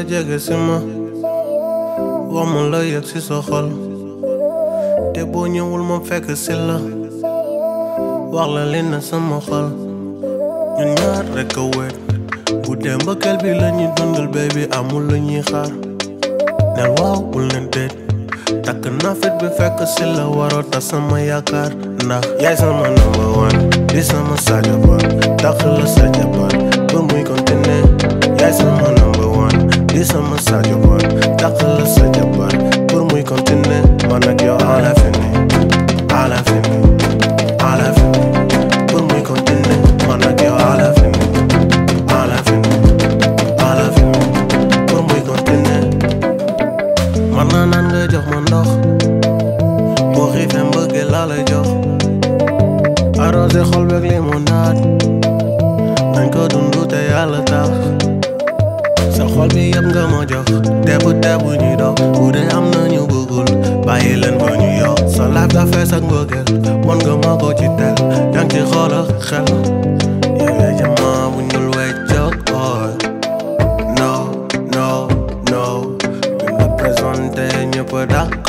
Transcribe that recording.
jege si ma wax ma la yëg si sa xol te boo ñëwul ma fekk si la wax la li na sama xol ñun ñaar rekk a wéet bu dee mbëkkeel bi la ñuy dundal baby amul lu ñuy xaar nel waaw bul ne déet takk naa fit bi fekk si la waroo tas sama yaakaar ndax yaay sama number one di sama Sadio Ba takk la Sadio Ba pour muy continuer yaay sama number one di sama Sadio Ba takk la Sadio Ba pour muy continuer man ak yow à l'infini à l'infini à l'infini pour muy continuer man ak yow à l'infini à l'infini à l'infini pour muy continuer man naa naan nga jox ma ndox boo xiifee mbëggee laa lay jox arrosé xol beeg limonade nañ ko dundu te yàlla tax sa xol bi yëpp nga ma jox tebu tebu ñuy dox bu dee am na ñu bëggul bàyyi leen ba ñu yokk sa laaf da fees ak mbëggeel mën nga ma ko ci tel yang ci xool ak xel yow yaay jamaa bu ñul weccoog ooy no no no buñ la présenté ñëpp dak